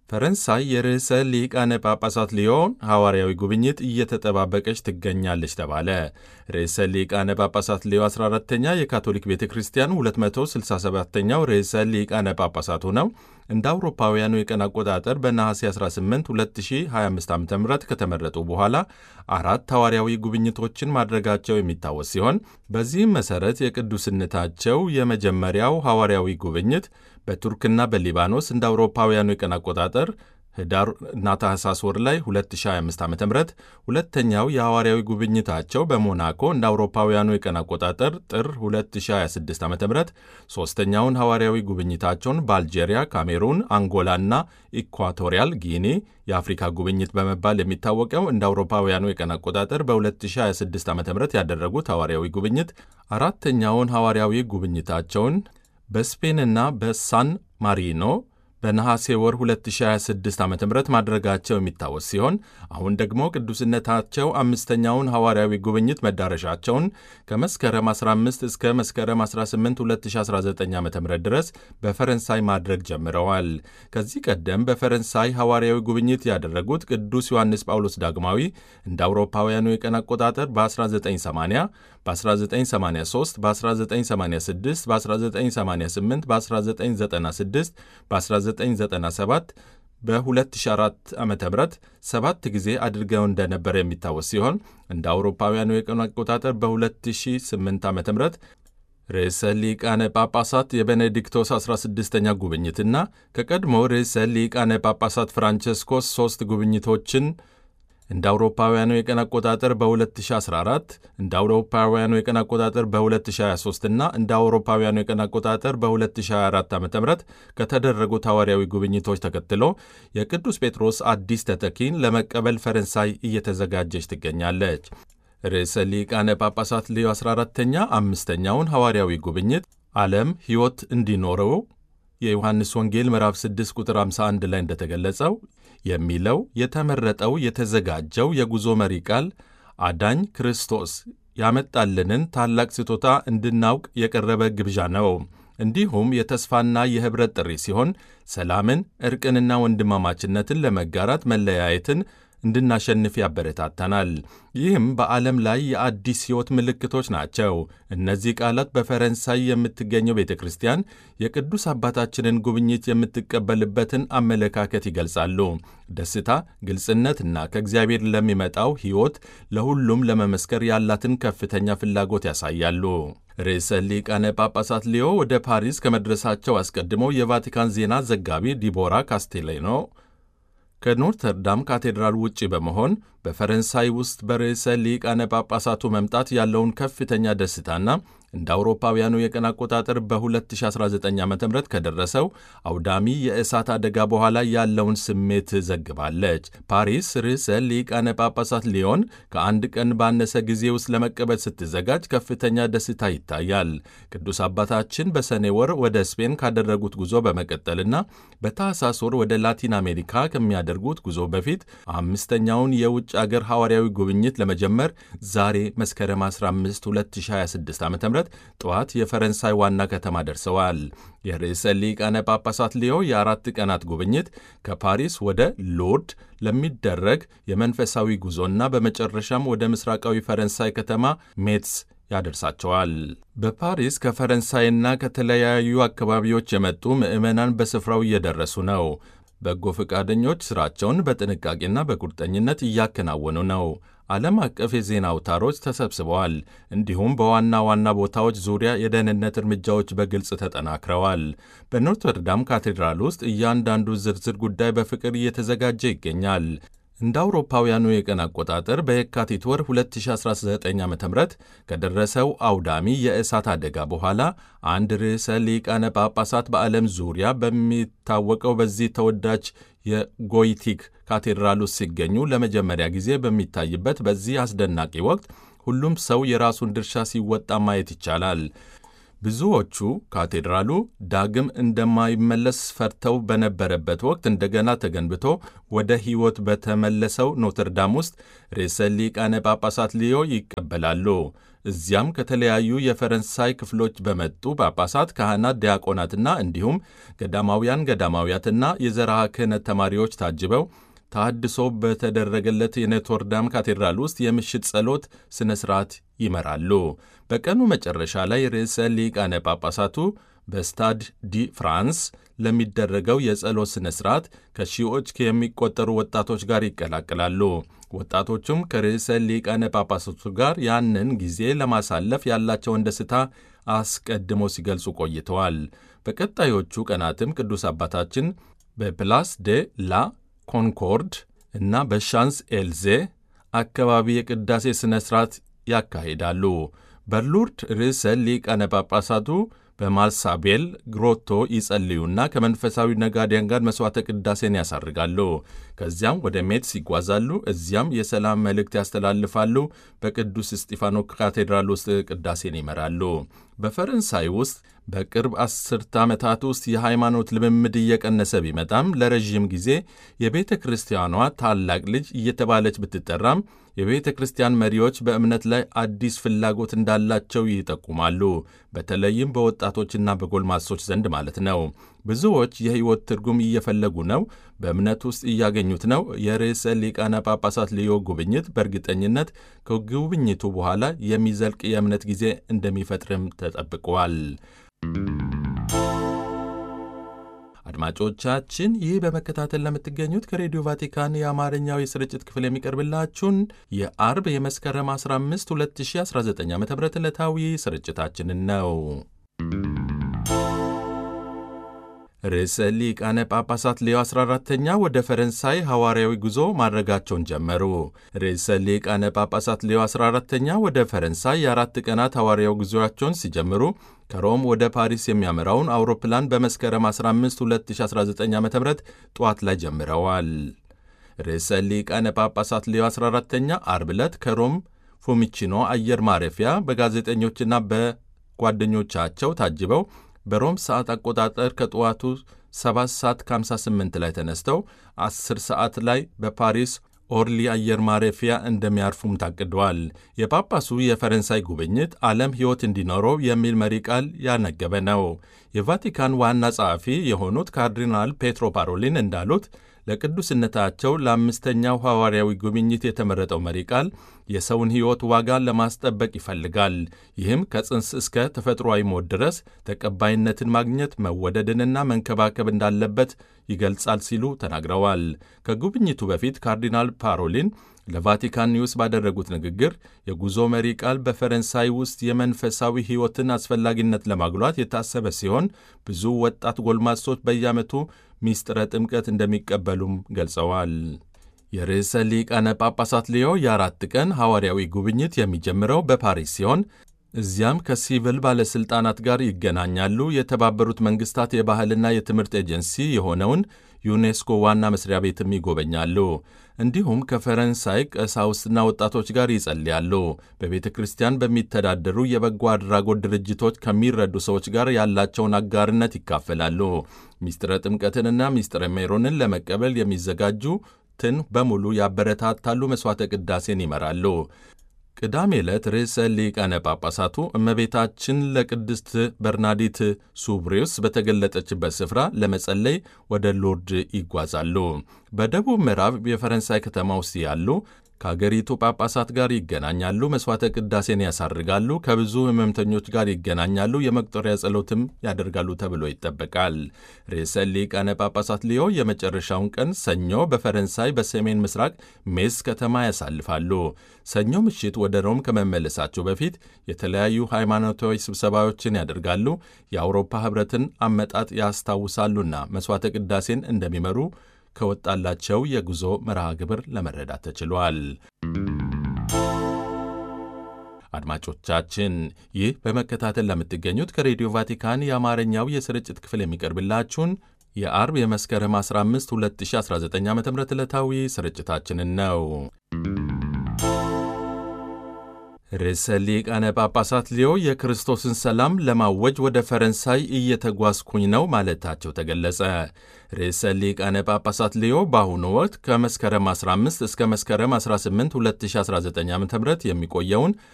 ፈረንሳይ የርዕሰ ሊቃነ ጳጳሳት ሊዮን ሐዋርያዊ ጉብኝት እየተጠባበቀች ትገኛለች ተባለ። ርዕሰ ሊቃነ ጳጳሳት ሊዮ 14ተኛ የካቶሊክ ቤተ ክርስቲያን 267ኛው ርዕሰ ሊቃነ ጳጳሳት ሆነው እንደ አውሮፓውያኑ የቀን አቆጣጠር በነሐሴ 18 2025 ዓ ም ከተመረጡ በኋላ አራት ሐዋርያዊ ጉብኝቶችን ማድረጋቸው የሚታወስ ሲሆን በዚህም መሠረት የቅዱስነታቸው የመጀመሪያው ሐዋርያዊ ጉብኝት በቱርክና በሊባኖስ እንደ አውሮፓውያኑ የቀን አቆጣጠር ህዳር እና ታህሳስ ወር ላይ 2025 ዓ ም ሁለተኛው የሐዋርያዊ ጉብኝታቸው በሞናኮ እንደ አውሮፓውያኑ የቀን አቆጣጠር ጥር 2026 ዓ ም ሦስተኛውን ሐዋርያዊ ጉብኝታቸውን በአልጄሪያ፣ ካሜሩን፣ አንጎላና ኢኳቶሪያል ጊኒ የአፍሪካ ጉብኝት በመባል የሚታወቀው እንደ አውሮፓውያኑ የቀን አቆጣጠር በ2026 ዓ ም ያደረጉት ሐዋርያዊ ጉብኝት አራተኛውን ሐዋርያዊ ጉብኝታቸውን በስፔንና በሳን ማሪኖ በነሐሴ ወር 2026 ዓ ም ማድረጋቸው የሚታወስ ሲሆን አሁን ደግሞ ቅዱስነታቸው አምስተኛውን ሐዋርያዊ ጉብኝት መዳረሻቸውን ከመስከረም 15 እስከ መስከረም 18 2019 ዓ ም ድረስ በፈረንሳይ ማድረግ ጀምረዋል። ከዚህ ቀደም በፈረንሳይ ሐዋርያዊ ጉብኝት ያደረጉት ቅዱስ ዮሐንስ ጳውሎስ ዳግማዊ እንደ አውሮፓውያኑ የቀን አቆጣጠር በ1980 በ1983 በ1986 በ1988 በ1996 በ1997 በ2004 ዓ ም ሰባት ጊዜ አድርገው እንደነበረ የሚታወስ ሲሆን እንደ አውሮፓውያኑ የቀኑ አቆጣጠር በ2008 ዓ ም ርዕሰ ሊቃነ ጳጳሳት የቤኔዲክቶስ 16ኛ ጉብኝትና ከቀድሞ ርዕሰ ሊቃነ ጳጳሳት ፍራንቸስኮስ ሦስት ጉብኝቶችን እንደ አውሮፓውያኑ የቀን አቆጣጠር በ2014 እንደ አውሮፓውያኑ የቀን አቆጣጠር በ2023 እና እንደ አውሮፓውያኑ የቀን አቆጣጠር በ2024 ዓ ም ከተደረጉት ሐዋርያዊ ጉብኝቶች ተከትሎ የቅዱስ ጴጥሮስ አዲስ ተተኪን ለመቀበል ፈረንሳይ እየተዘጋጀች ትገኛለች። ርዕሰ ሊቃነ ጳጳሳት ሌዮ 14ተኛ አምስተኛውን ሐዋርያዊ ጉብኝት ዓለም ሕይወት እንዲኖረው የዮሐንስ ወንጌል ምዕራፍ 6 ቁጥር 51 ላይ እንደተገለጸው የሚለው የተመረጠው የተዘጋጀው የጉዞ መሪ ቃል አዳኝ ክርስቶስ ያመጣልንን ታላቅ ስጦታ እንድናውቅ የቀረበ ግብዣ ነው። እንዲሁም የተስፋና የኅብረት ጥሪ ሲሆን ሰላምን፣ ዕርቅንና ወንድማማችነትን ለመጋራት መለያየትን እንድናሸንፍ ያበረታታናል። ይህም በዓለም ላይ የአዲስ ሕይወት ምልክቶች ናቸው። እነዚህ ቃላት በፈረንሳይ የምትገኘው ቤተ ክርስቲያን የቅዱስ አባታችንን ጉብኝት የምትቀበልበትን አመለካከት ይገልጻሉ። ደስታ፣ ግልጽነትና ከእግዚአብሔር ለሚመጣው ሕይወት ለሁሉም ለመመስከር ያላትን ከፍተኛ ፍላጎት ያሳያሉ። ርዕሰ ሊቃነ ጳጳሳት ሊዮ ወደ ፓሪስ ከመድረሳቸው አስቀድሞ የቫቲካን ዜና ዘጋቢ ዲቦራ ካስቴሌኖ ከኖርተርዳም ካቴድራል ውጪ በመሆን በፈረንሳይ ውስጥ በርዕሰ ሊቃነ ጳጳሳቱ መምጣት ያለውን ከፍተኛ ደስታና እንደ አውሮፓውያኑ የቀን አቆጣጠር በ2019 ዓ ም ከደረሰው አውዳሚ የእሳት አደጋ በኋላ ያለውን ስሜት ዘግባለች። ፓሪስ ርዕሰ ሊቃነ ጳጳሳት ሊዮን ከአንድ ቀን ባነሰ ጊዜ ውስጥ ለመቀበል ስትዘጋጅ ከፍተኛ ደስታ ይታያል። ቅዱስ አባታችን በሰኔ ወር ወደ ስፔን ካደረጉት ጉዞ በመቀጠልና በታህሳስ ወር ወደ ላቲን አሜሪካ ከሚያደርጉት ጉዞ በፊት አምስተኛውን የውጭ አገር ሐዋርያዊ ጉብኝት ለመጀመር ዛሬ መስከረም 15 2026 ዓ ም ጠዋት የፈረንሳይ ዋና ከተማ ደርሰዋል። የርዕሰ ሊቃነ ጳጳሳት ሊዮ የአራት ቀናት ጉብኝት ከፓሪስ ወደ ሎርድ ለሚደረግ የመንፈሳዊ ጉዞና በመጨረሻም ወደ ምስራቃዊ ፈረንሳይ ከተማ ሜትስ ያደርሳቸዋል። በፓሪስ ከፈረንሳይና ከተለያዩ አካባቢዎች የመጡ ምዕመናን በስፍራው እየደረሱ ነው። በጎ ፈቃደኞች ሥራቸውን በጥንቃቄና በቁርጠኝነት እያከናወኑ ነው። ዓለም አቀፍ የዜና አውታሮች ተሰብስበዋል። እንዲሁም በዋና ዋና ቦታዎች ዙሪያ የደህንነት እርምጃዎች በግልጽ ተጠናክረዋል። በኖርተርዳም ካቴድራል ውስጥ እያንዳንዱ ዝርዝር ጉዳይ በፍቅር እየተዘጋጀ ይገኛል። እንደ አውሮፓውያኑ የቀን አቆጣጠር በየካቲት ወር 2019 ዓ ም ከደረሰው አውዳሚ የእሳት አደጋ በኋላ አንድ ርዕሰ ሊቃነ ጳጳሳት በዓለም ዙሪያ በሚታወቀው በዚህ ተወዳጅ የጎይቲክ ካቴድራል ውስጥ ሲገኙ ለመጀመሪያ ጊዜ በሚታይበት በዚህ አስደናቂ ወቅት ሁሉም ሰው የራሱን ድርሻ ሲወጣ ማየት ይቻላል። ብዙዎቹ ካቴድራሉ ዳግም እንደማይመለስ ፈርተው በነበረበት ወቅት እንደገና ተገንብቶ ወደ ሕይወት በተመለሰው ኖትርዳም ውስጥ ርዕሰ ሊቃነ ጳጳሳት ሊዮ ይቀበላሉ። እዚያም ከተለያዩ የፈረንሳይ ክፍሎች በመጡ ጳጳሳት፣ ካህናት፣ ዲያቆናትና እንዲሁም ገዳማውያን ገዳማውያትና የዘርዓ ክህነት ተማሪዎች ታጅበው ተሃድሶ በተደረገለት የኖትርዳም ካቴድራል ውስጥ የምሽት ጸሎት ሥነ ሥርዓት ይመራሉ። በቀኑ መጨረሻ ላይ ርዕሰ ሊቃነ ጳጳሳቱ በስታድ ዲ ፍራንስ ለሚደረገው የጸሎት ሥነ ሥርዓት ከሺዎች የሚቆጠሩ ወጣቶች ጋር ይቀላቅላሉ። ወጣቶቹም ከርዕሰ ሊቃነ ጳጳሳቱ ጋር ያንን ጊዜ ለማሳለፍ ያላቸውን ደስታ አስቀድሞ ሲገልጹ ቆይተዋል። በቀጣዮቹ ቀናትም ቅዱስ አባታችን በፕላስ ዴ ላ ኮንኮርድ እና በሻንስ ኤልዜ አካባቢ የቅዳሴ ሥነ ሥርዓት ያካሂዳሉ። በሉርድ ርዕሰ ሊቃነ ጳጳሳቱ በማርሳቤል ግሮቶ ይጸልዩና ከመንፈሳዊ ነጋዴያን ጋር መሥዋዕተ ቅዳሴን ያሳርጋሉ። ከዚያም ወደ ሜትስ ይጓዛሉ። እዚያም የሰላም መልእክት ያስተላልፋሉ። በቅዱስ እስጢፋኖ ካቴድራል ውስጥ ቅዳሴን ይመራሉ። በፈረንሳይ ውስጥ በቅርብ አስርተ ዓመታት ውስጥ የሃይማኖት ልምምድ እየቀነሰ ቢመጣም ለረዥም ጊዜ የቤተ ክርስቲያኗ ታላቅ ልጅ እየተባለች ብትጠራም የቤተ ክርስቲያን መሪዎች በእምነት ላይ አዲስ ፍላጎት እንዳላቸው ይጠቁማሉ። በተለይም በወጣቶችና በጎልማሶች ዘንድ ማለት ነው። ብዙዎች የሕይወት ትርጉም እየፈለጉ ነው፣ በእምነት ውስጥ እያገኙት ነው። የርዕሰ ሊቃነ ጳጳሳት ልዮ ጉብኝት በእርግጠኝነት ከጉብኝቱ በኋላ የሚዘልቅ የእምነት ጊዜ እንደሚፈጥርም ተጠብቋል። አድማጮቻችን ይህ በመከታተል ለምትገኙት ከሬዲዮ ቫቲካን የአማርኛው የስርጭት ክፍል የሚቀርብላችሁን የአርብ የመስከረም 15 2019 ዓ ም ዕለታዊ ስርጭታችንን ነው። ርዕሰ ሊቃነ ጳጳሳት ሌዮ 14ተኛ ወደ ፈረንሳይ ሐዋርያዊ ጉዞ ማድረጋቸውን ጀመሩ። ርዕሰ ሊቃነ ጳጳሳት ሌዮ 14ተኛ ወደ ፈረንሳይ የአራት ቀናት ሐዋርያዊ ጉዞአቸውን ሲጀምሩ ከሮም ወደ ፓሪስ የሚያመራውን አውሮፕላን በመስከረም 15 2019 ዓ ም ጠዋት ላይ ጀምረዋል። ርዕሰ ሊቃነ ጳጳሳት ሌዮ 14ተኛ አርብ ዕለት ከሮም ፎሚቺኖ አየር ማረፊያ በጋዜጠኞችና በጓደኞቻቸው ታጅበው በሮም ሰዓት አቆጣጠር ከጠዋቱ 7 ሰዓት ከ58 ላይ ተነስተው 10 ሰዓት ላይ በፓሪስ ኦርሊ አየር ማረፊያ እንደሚያርፉም ታቅደዋል። የጳጳሱ የፈረንሳይ ጉብኝት ዓለም ሕይወት እንዲኖረው የሚል መሪ ቃል ያነገበ ነው። የቫቲካን ዋና ጸሐፊ የሆኑት ካርዲናል ፔትሮ ፓሮሊን እንዳሉት ለቅዱስነታቸው ለአምስተኛው ሐዋርያዊ ጉብኝት የተመረጠው መሪ ቃል የሰውን ሕይወት ዋጋ ለማስጠበቅ ይፈልጋል። ይህም ከጽንስ እስከ ተፈጥሯዊ ሞት ድረስ ተቀባይነትን ማግኘት መወደድንና መንከባከብ እንዳለበት ይገልጻል ሲሉ ተናግረዋል። ከጉብኝቱ በፊት ካርዲናል ፓሮሊን ለቫቲካን ኒውስ ባደረጉት ንግግር የጉዞ መሪ ቃል በፈረንሳይ ውስጥ የመንፈሳዊ ሕይወትን አስፈላጊነት ለማጉላት የታሰበ ሲሆን ብዙ ወጣት ጎልማሶች በየዓመቱ ሚስጥረ ጥምቀት እንደሚቀበሉም ገልጸዋል። የርዕሰ ሊቃነ ጳጳሳት ሊዮ የአራት ቀን ሐዋርያዊ ጉብኝት የሚጀምረው በፓሪስ ሲሆን እዚያም ከሲቪል ባለሥልጣናት ጋር ይገናኛሉ። የተባበሩት መንግሥታት የባህልና የትምህርት ኤጀንሲ የሆነውን ዩኔስኮ ዋና መስሪያ ቤትም ይጎበኛሉ። እንዲሁም ከፈረንሳይ ቀሳውስትና ወጣቶች ጋር ይጸልያሉ። በቤተ ክርስቲያን በሚተዳደሩ የበጎ አድራጎት ድርጅቶች ከሚረዱ ሰዎች ጋር ያላቸውን አጋርነት ይካፈላሉ። ሚስጥረ ጥምቀትንና ሚስጥረ ሜሮንን ለመቀበል የሚዘጋጁትን በሙሉ ያበረታታሉ። መሥዋዕተ ቅዳሴን ይመራሉ። ቅዳሜ ዕለት ርዕሰ ሊቃነ ጳጳሳቱ እመቤታችን ለቅድስት በርናዲት ሱብሪውስ በተገለጠችበት ስፍራ ለመጸለይ ወደ ሎርድ ይጓዛሉ። በደቡብ ምዕራብ የፈረንሳይ ከተማ ውስጥ ያሉ ከአገሪቱ ጳጳሳት ጋር ይገናኛሉ። መሥዋዕተ ቅዳሴን ያሳርጋሉ። ከብዙ ሕመምተኞች ጋር ይገናኛሉ። የመቁጠሪያ ጸሎትም ያደርጋሉ ተብሎ ይጠበቃል። ርዕሰ ሊቃነ ጳጳሳት ሊዮ የመጨረሻውን ቀን ሰኞ በፈረንሳይ በሰሜን ምስራቅ ሜስ ከተማ ያሳልፋሉ። ሰኞ ምሽት ወደ ሮም ከመመለሳቸው በፊት የተለያዩ ሃይማኖታዊ ስብሰባዎችን ያደርጋሉ። የአውሮፓ ኅብረትን አመጣጥ ያስታውሳሉና መሥዋዕተ ቅዳሴን እንደሚመሩ ከወጣላቸው የጉዞ መርሃ ግብር ለመረዳት ተችሏል። አድማጮቻችን ይህ በመከታተል ለምትገኙት ከሬዲዮ ቫቲካን የአማርኛው የስርጭት ክፍል የሚቀርብላችሁን የአርብ የመስከረም 15 2019 ዓ ም ዕለታዊ ስርጭታችንን ነው። ርዕሰ ሊቃነ ጳጳሳት ሊዮ የክርስቶስን ሰላም ለማወጅ ወደ ፈረንሳይ እየተጓዝኩኝ ነው ማለታቸው ተገለጸ። ርዕሰ ሊቃነ ጳጳሳት ሊዮ በአሁኑ ወቅት ከመስከረም 15 እስከ መስከረም 18 2019 ዓ ም የሚቆየውን